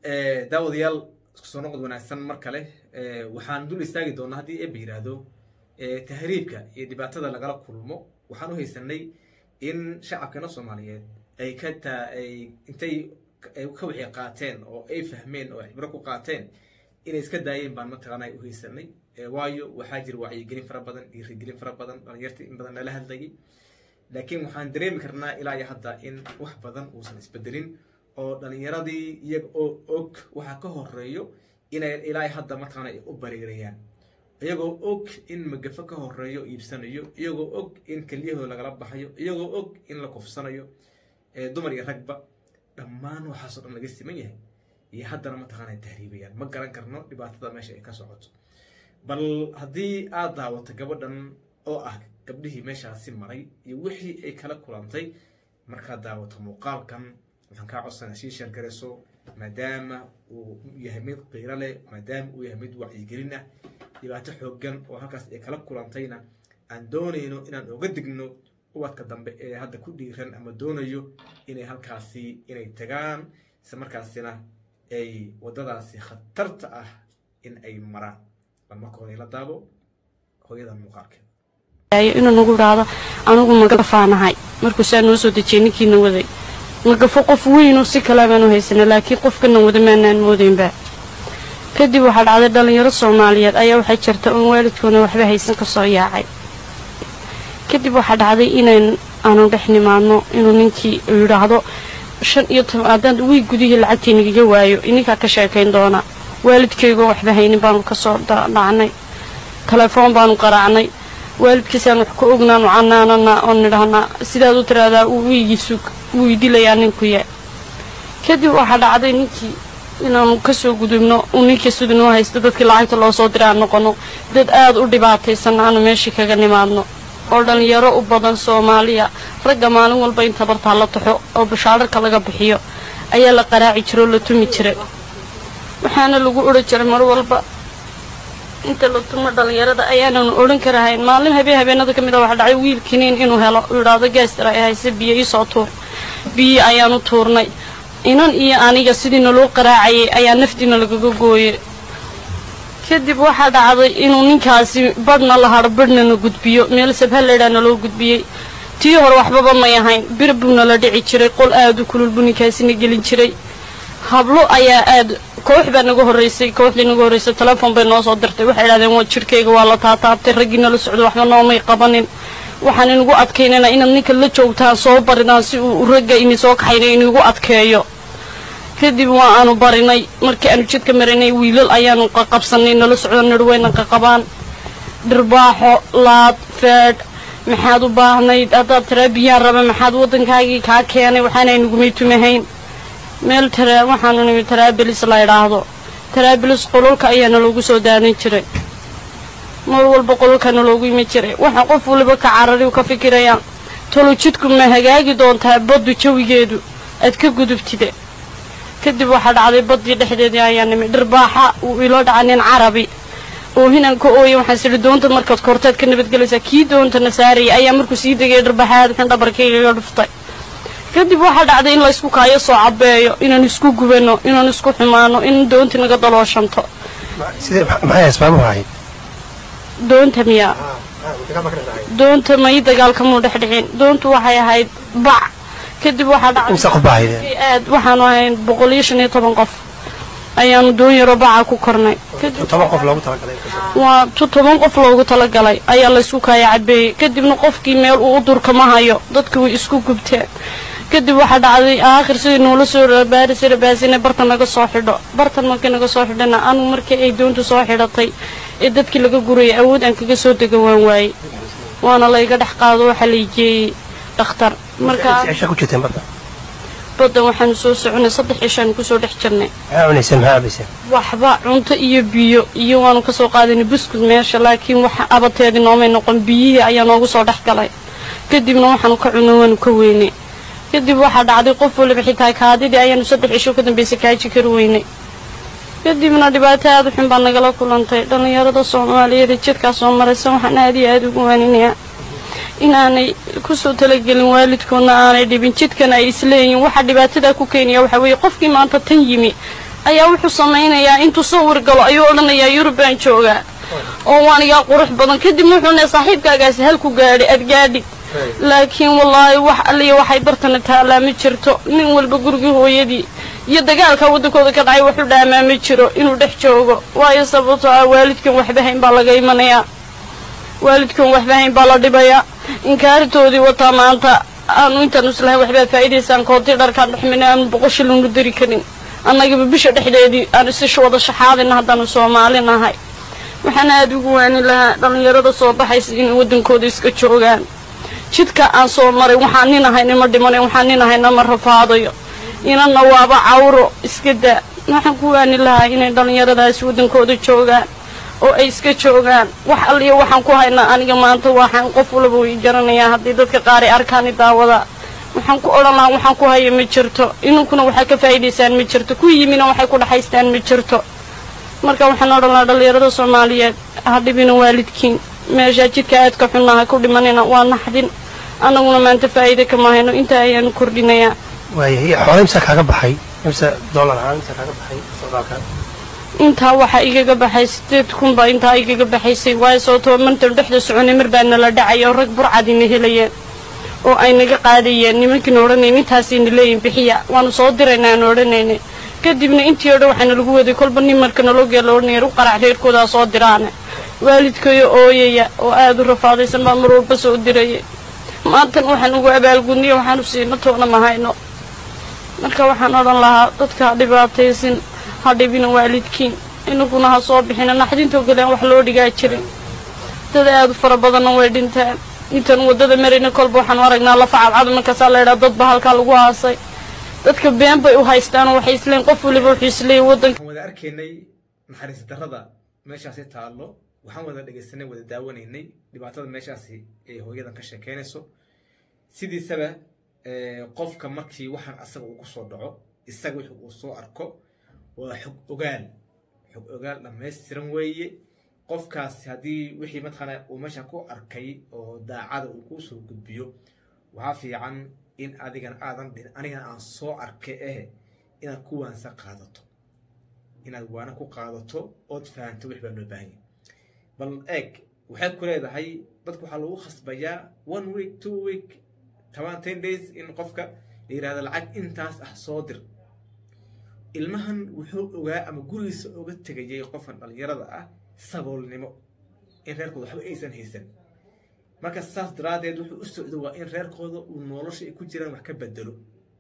daawadayaal isku soo noqod wanaagsan mar kale waxaan dul istaagi doonaa haddii eba yidhaahdo tahriibka iyo dhibaatada lagala kulmo waxaan u haysanay in shacabkeena soomaaliyeed ay ka taa ay intay ka wixii qaateen oo ay fahmeen oo cibro ku qaateen inay iska daayeen baan mataqaana u haysanay waayo waxaa jira wacyigelin fara badan dhiirigelin fara badan dhalinyarta in badan nala hadlayay laakiin waxaan dareemi karnaa ilaa iyo hadda in wax badan uusan isbedelin oo dhalinyaradii iyaga oo og waxa ka horeeyo inay ilaa hadda mataqaana ay u bariirayaan iyagoo og in magafo ka horeeyo iibsanayo iyagoo og in kelyahooda lagala baxayo iyagoo og in la kufsanayo dumar iyo ragba dhammaan waxaasoo dhan laga siman yahay iyo haddana mataqaana tahriibayaan ma garan karno dhibaatada meesha ay ka socoto bal haddii aad daawato gabadhan oo ah gabdhihii meeshaasi maray iyo wixii ay kala kulantay markaad daawato muuqaalkan waxaan kaa codsanaa sii sheergarayso maadaama uu yahay mid qiiro leh maadaama uu yahay mid wacyigelin ah dhibaato xoogan oo halkaas ay kala kulantayna aan doonayno inaan oga digno ubadka dambe ee hadda ku dhiiran ama doonayo inay halkaasi inay tagaan isla markaasina ay waddadaasi khatarta ah in ay maraan bal marka hore la daabo hooyadan muuqaalkeeda inuu nagu idhaahdo anigu magafaanahay markuu saa noo soo dejiyay ninkiina waday magafo qof weynoo si kale baanu haysana laakiin qofkana wada maanaan moodaynba kadib waxaa dhacday dhallinyaro soomaaliyeed ayaa waxay jirta oon waalidkoona waxba haysan ka soo yaacay kadib waxaa dhacday inayn aanu dhex nimaadno inuu ninkii yidhaahdo shan iyo toban haddaan wiig gudihii lacagtaynagaga waayo ininkaa ka sheekayn doona waalidkaygoo waxba haynin baanu kasoo dhacnay telefoon baanu qaraacnay waalidkiisaan wax ka ognaanu canaanana oo nidhahnaa sidaad u tiraahdaa wiigiisu wuu idilayaa ninkuya kadib waxaa dhacday ninkii inaanu kasoo gudubno uu ninkii siduu noo haysto dadkii lacagta loo soo diraa noqono dad aada u dhibaataysan aanu meeshii kaga nimaadno oo dhallinyaro u badan soomaaliya ragga maalin walba in tabartaa la taxo oo bashaararka laga bixiyo ayaa la qaraaci jira oo la tumi jiray waxaana lagu odhan jiray mar walba inta la tumo dhallinyarada ayaananu odhan karahayn maalin habeen habeenada ka mid a waxaa dhacay wiil kiniin inuu helo uu idhaahdo gaastar ay hayse biyo iisoo tuur biyi ayaanu tuurnay inan iyo aniga sidii naloo qaraacayay ayaa naftiina lagaga gooyay kadib waxaa dhacday inuu ninkaasi badhna la hadho badhna na gudbiyo meel sabhalaydhaa naloo gudbiyey tii hore waxbaba may ahayn bir buu nala dhici jiray qol aada u kulul buu ninkaasina gelin jiray hablo ayaa aada koox baa naga horraysay kooxdii naga horraysay telefoon bay noo soo dirtay waxay idhahdeen waa jirkayga waa la taataabtay raggii nala socdo waxba noomay qabanin waxaan inagu adkaynana inaad ninka la joogtaan soo barinaan si uu ragga ini soo kaxayna inagu adkeeyo kadib waa aanu barinay markii aanu jidka marinay wiilal ayaanu qaqabsanay nala socdo nirweyna qaqabaan dhirbaaxo laad feedh maxaad u baahnayd haddaad taraa biyaan raba maxaad waddankaagii kaa keenay waxaanay nagumay tumahayn meel taraa waxaanu nimi taraabilis la idhaahdo taraabilis qololka ayaana loogu soo daanan jiray mar walba qololkaana loogu imi jiray waxaa qof waliba ka carari u ka fikirayaa tolo jidku ma hagaagi doontaa baddu jawigeedu aad ka gudubtide kadib waxaa dhacday baddii dhexdeedii ayaa nimi dhirbaaxa uu ilo dhaca nin carabi oo hinaan ka ooya waxaan sidhi doonta markaad korteed ka nabadgelaysaa kii doontana saarayay ayaa markuu sii degay dhirbaaxa aad xun dhabarkaygaga dhuftay kadib waxaa dhacday in laysku kaayo soo cabeeyo inaan isku gubano inaan isku xumaano in doonta naga dalooshanto maxay asbaabuhu ahayd doonta miyaa doonta may dagaalkamuu dhex dhicin doontu waxay ahayd bac kadib waxaa imse qof baa ahayd aad waxaanu ahayn boqol iyo shan iyo toban qof ayaanu doon yaro baca ku kornay toban qof loogu talagalay waa tu toban qof loogu talagalay ayaa laysku kaaya cabeeyey kadibna qofkii meel uu u durkama hayo dadka way isku gubteen kadib waxaa dhacday aakhir sidii noola soo rabaarisa rabaasina bartan naga soo xidho bartan markii naga soo xidhana anugu markii ay doontu soo xidhatay ee dadkii laga gurayay awood aan kaga soo dega waan waayey waana layga dhex qaado waxaa lay geeyey dhakhtar markaa cisha ku jirteen badda baddan waxaanu soo soconay saddex cishaanu kusoo dhex jirnay maxaa cunayseen maxaa cabayseen waxba cunto iyo biyo iyo waanu kasoo qaadanay buskud meesha laakiin waxa abateedii noomay noqon biyihii ayaa noogu soo dhex galay kadibna waxaanu ka cuno waanu ka weynay kadib waxaa dhacday qof waliba xitaa kaadidii ayaanu saddex cisho ka dambaysa kaaji kari weynay kadibna dhibaato aada u xun baa nagala kulantay dhallinyarada soomaaliyeed ee jidkaa soo maraysa waxaan aada iyo aada ugu waaninayaa inaanay kusoo talagelin waalidkoodna aanay dhibin jidkana ay isleeyihin waxaa dhibaatadaa ku keenaya waxaa weeye qofkii maanta tan yimi ayaa wuxuu samaynayaa intuu sawir galo ayuu odhanayaa yurub baan joogaa oo waan igaa qurux badan kadib wuxuu ne saaxiibkaagaasi halku gaadhi aad gaadhi laakiin wallaahi wax alliya waxay bartana taallaa ma jirto nin walba gurigii hooyadii iyo dagaalka waddankooda ka dhacay wuxuu dhaamaa ma jiro inuu dhex joogo waayo sababtoo ah waalidkan waxba hayn baa laga imanayaa waalidkan waxba hayn baa la dhibayaa inkaaritoodii wataa maanta aanu intaan islahayn waxbaad faa'iidaysaan koontii dharkaan dhexmina aanu boqoshil unu dari karin annagaba bisha dhexdeedii aan isi wada shaxaadina haddaanu soomaali nahay waxaana aada ugu waani lahaa dhallinyarada soo baxaysa inay waddankooda iska joogaan jidka aan soo maray waxaan nin ahayna ma dhimanayn waxaan nin ahayna ma rafaadayo inana waaba cawro iska daa waxaan ku waani lahaa inay dhallinyaradaasi waddankooda joogaan oo ay iska joogaan wax alliya waxaan ku haynaa aniga maanta waxaan qof walaba way garanayaa haddii dadka qaar ay arkaani daawada waxaan ku odhan lahaa waxaan ku haya ma jirto inunkuna waxaa ka faa'iidaysaan ma jirto ku yimina waxay ku dhaxaystaan ma jirto marka waxaan odhan lahaa dhallinyarada soomaaliyeed ha dhibina waalidkiin meeshaa jidka aadka xunna ha ku dhimanina waa naxdin annaguna maanta faa'iida kama hayno intaa ayaanu kordhinayaa waayahay xoole imsa kaaga baxay imse dollar ahaan imsa kaaga baxay socdaalka intaa waxaa igaga baxay sideed kun baa intaa igaga baxaysay waayo sababtoo mantan dhexda soconay mar baa nala dhacay oo rag burcadina helayeen oo ay naga qaadayeen nimankiina odhanayn intaasayna leeyihin bixiya waanu soo diraynaa aan odhanaynay kadibna intii o dhan waxaana lagu waday kolba nin marka nalogee la odhanaya u qarac reerkoodaa soo diraane waalidkayo ooyaya oo aada u rafaadaysan baa mar walba soo dirayay maantan waxaan ugu abaalgudniyo waxaanu siino toona ma hayno marka waxaan odhan lahaa dadka ha dhibaataysin ha dhibina waalidkiin inaguna ha soo bixina naxdintoo kale aan wax loo dhigaa jirin dad aada u fara badanna way dhintaan intaan waddada marayna kolba waxaanu aragnaa lafa cadcad markaasaa laydhaa dadba halkaa lagu haasay dadka been bay u haystaanoo waxay isleeyiin qof waliba wuxuu isleeyahy waddanka waxaan wada arkaynay naxariis darrada meeshaasi taallo waxaan wada dhegaysanay wada daawanaynay dhibaatada meeshaasi ay hooyadan ka sheekeynayso sidiisaba qofka markii waxaan asaga uu ku soo dhaco isaga wixii uu soo arko waa xog ogaal xog ogaal dhammaystiran weeye qofkaasi haddii wixii mataqaana uu meesha ku arkay oo daacada uu kuu soo gudbiyo waxaa fiican in adigan aadan dhin anigana aan soo arkay eh inaad ku waansa qaadato inaad waana ku qaadato ood fahanto wix baa loo baahan yahay bal eeg waxay ku leedahay dadku waxaa lagu khasbayaa one week two week toban ten days in qofka la yidhahdo lacag intaas ah soo dir ilmahan wuxuu ogaa ama gurigiisa oga tegayay qofkan dhallinyarada ah saboolnimo in reerkooda waxba aysan haysan marka saas daraaddeed wuxuu u socdo waa in reerkooda uu nolosha ay ku jiraan wax ka bedelo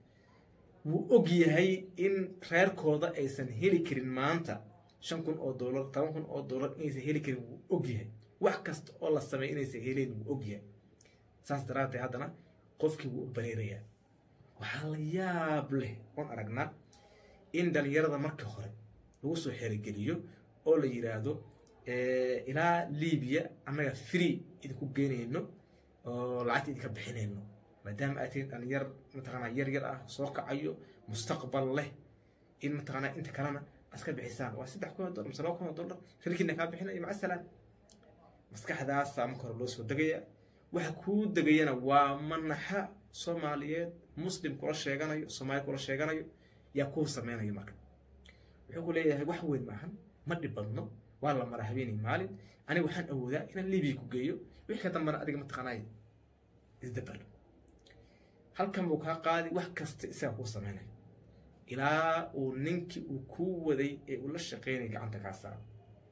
wuu og yahay in reerkooda aysan heli karin maanta shan kun oo dollar toban kun oo dollar inaysan heli karin wuu og yahay wax kasta oo la sameeya inaysan helayn wuu og yahay saas daraaddeed haddana qofkii wuu u bareerayaa waxaa la yaab leh oon aragnaa in dhallinyarada marka hore lagu soo xerogeliyo oo la yidhaahdo ilaa libiya annaga free idinku geynayno oo lacagta idinka bixinayno maadaama aad tihiin dhalinyar mataqaanaa yar yar ah soo kacayo mustaqbal leh in mataqaanaa inta kalena aska bixisaan waa saddex kun oo dollar mise laba kun oo dollar shirkiina kaa bixinayo maca salaam maskaxdaasaa marka hore loo soo degaya waxa kuu degayana waa manaxa soomaaliyeed muslim kula sheeganayo soomaali kula sheeganayo yaa kuu sameynayo marka wuxuu ku leeyahay wax weyn maahan ma dhib badno waa la maraa habeenay maalin aniga waxaan awoodaa inaan libiya ku geeyo wixii ka dambana adiga mataqaanay isdabal halkan buu kaa qaadi wax kasta isaga kuu sameynaya ilaa uu ninkii uu kuu waday ee uu la shaqeynaya gacanta kaa saaro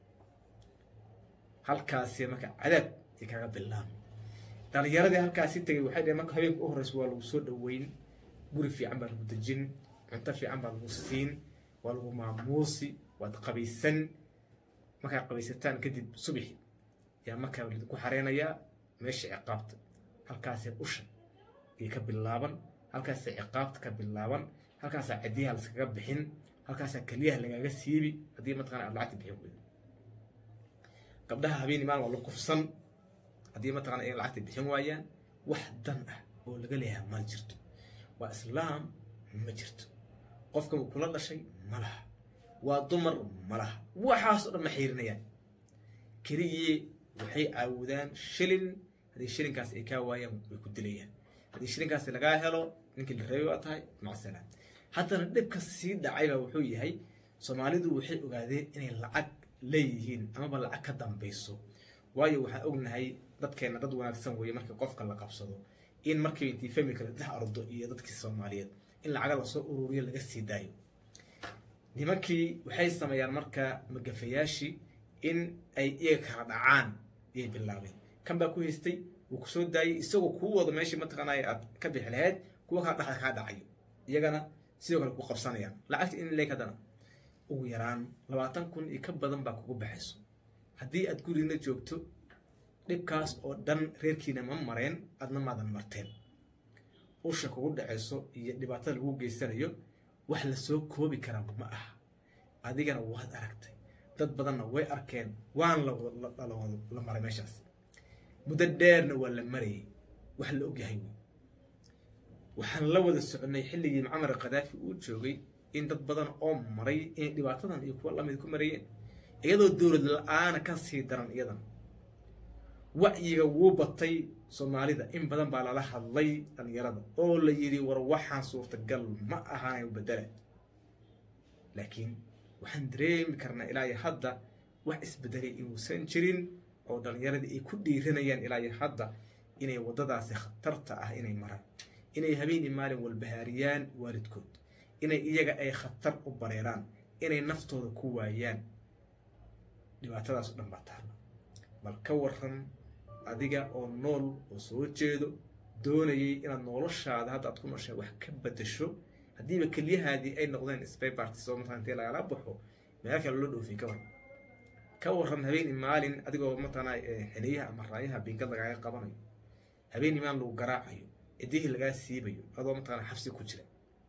halkaasi marka cadaab ay kaga bilaabay dhalinyaradii halkaasi tegay waxay dhaheen marka habeenka u horeysa waa lagu soo dhoweyn guri fiican baa lagu dejin cunto fiican baa lagu siin waa lagu maamuusi waad qabaysan markaa qabaysataan kadib subixi yaa markaa ku xareynayaa meesha ciqaabta halkaasee usha ay ka bilaaban halkaasaa ciqaabta ka bilaaban halkaasaa cadiyaha laskaga bixin halkaasaa keliyaha lagaaga siibi haddii mataqana aad lacagta bixin weydo gabdhaha habeeni maalin waa la kufsan haddii mataqana ay lacagta bixin waayaan wax dan ah oo laga leeyahay ma jirto waa islaam ma jirto qofka uu kula dhashay ma laha waa dumar ma laha waxaasoo dhan ma xiirinayaan keligii waxay caawudaan shilin haddii shilinkaas ay kaa waayaan way ku dilayaan haddii shilinkaas lagaa helo ninkii la reebay waa tahay maca salaam haddana dhibka sii dhacayba wuxuu yahay soomaalidu waxay ogaadeen inay lacag leeyihiin amaba lacag ka dambayso waayo waxaan ognahay dadkeena dad wanaagsan weeye markii qofka la qabsado in markii intii familka la dhex ardo iyo dadkii soomaaliyeed in lacaga lasoo ururiyo laga sii daayo nimankii waxay sameeyaan marka magafayaashii in ay iyaga kala dhacaan ayay bilaabeen kan baa ku haystay wuu kusoo daayay isagoo kuu wado meeshii mataqaanaya aad ka bixi lahayd kuwa kala dhexda kaa dhacayo iyagana sidoo kale ku qabsanayaan lacagta in leeg haddana ugu yaraan labaatan kun iyo ka badan baa kugu baxayso haddii aad gurigna joogto dhibkaas oo dhan reerkiina ma mareen adna maadan marteen usha kugu dhacayso iyo dhibaatada lagu geysanayo wax lasoo koobi karaa ma aha adigana waad aragtay dad badanna way arkeen waan la maray meeshaas muddo dheerna waa la marayay wax la ogyahay wey waxaan la wada soconay xilligii macamar khadaafi uu joogay in dad badan oo maray inay dhibaatadan iyo kuwa lamid ku marayeen iyadoo dowlad la-aana ka sii daran iyadan wacyiga wuu batay soomaalida in badan baa lala hadlay dhalinyarada oo la yidhi war waxaan suurtagal ma ahaanay bedela laakiin waxaan dareemi karnaa ilaa iyo hadda wax isbedelay inuusan jirin oo dhalinyaradii ay ku dhiiranayaan ilaa iyo hadda inay waddadaasi khatarta ah inay maraan inay habeenii maalin walbahaariyaan waalidkood inay iyaga ay khatar u bareeraan inay naftooda ku waayaan dhibaatadaas o dhan baa taala bal ka waran adiga oo nool oo soo jeedo doonayay inaad noloshaada hadda aad ku nooshay wax ka bedasho haddiiba keliyahaadii ay noqdeen spaybarts oo matala intii lagala baxo meel kale loo dhoofiyay ka waran ka waran habeenii maalin adigoo matala xiliyaha ama raayaha bingad lagaaga qabanayo habeenii maalin lagu garaacayo cidihii lagaa siibayo adoo mataqana xabsi ku jira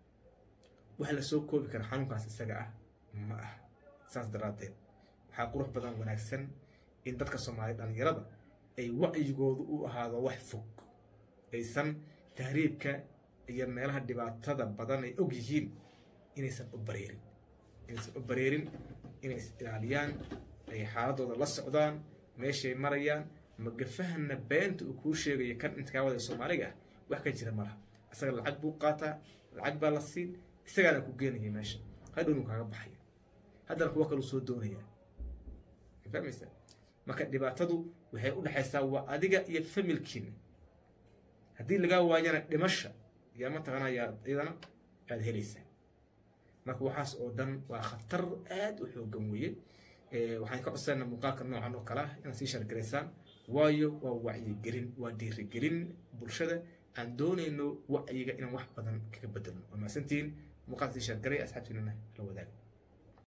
wax lasoo koobi kara xanuunkaas isaga ah ma ah saas daraaddeed waxaa qurux badan wanaagsan in dadka soomaaliya dhalinyarada ay wacyigoodu u ahaado wax fog aysan tahriibka iyo meelaha dhibaatada badan ay og yihiin inaysan u bareerin inaysan u bareerin inay is ilaaliyaan ay xaaladooda la socdaan meeshay marayaan magafahana beenta uu kuu sheegayo kan intikaawada soomaaliga ah wax ka jira malaha isaga lacag buu qaataa lacag baa la siin isagaana ku geenaya meesha hadhownu kaaga baxaya haddana kuwa kaluu soo doonaya fahmaysa marka dhibaatadu waxay u dhexaysaa waa adiga iyo familkiina haddii lagaa waayana dhimasha yaa mataqaana yaa iyadana aada helaysaa marka waxaas oo dhan waa khatar aad u xoogan weeye waxaan ka codsanayna muuqaalka noocan oo kale ah inaad sii shargaraysaan waayo waa wacyigelin waa dhiirigelin bulshada aan doonayno wacyiga inaan wax badan kaga bedelno waa mahadsantihiin muuqaalka sii shargaray asxaabtiinana la wadaaga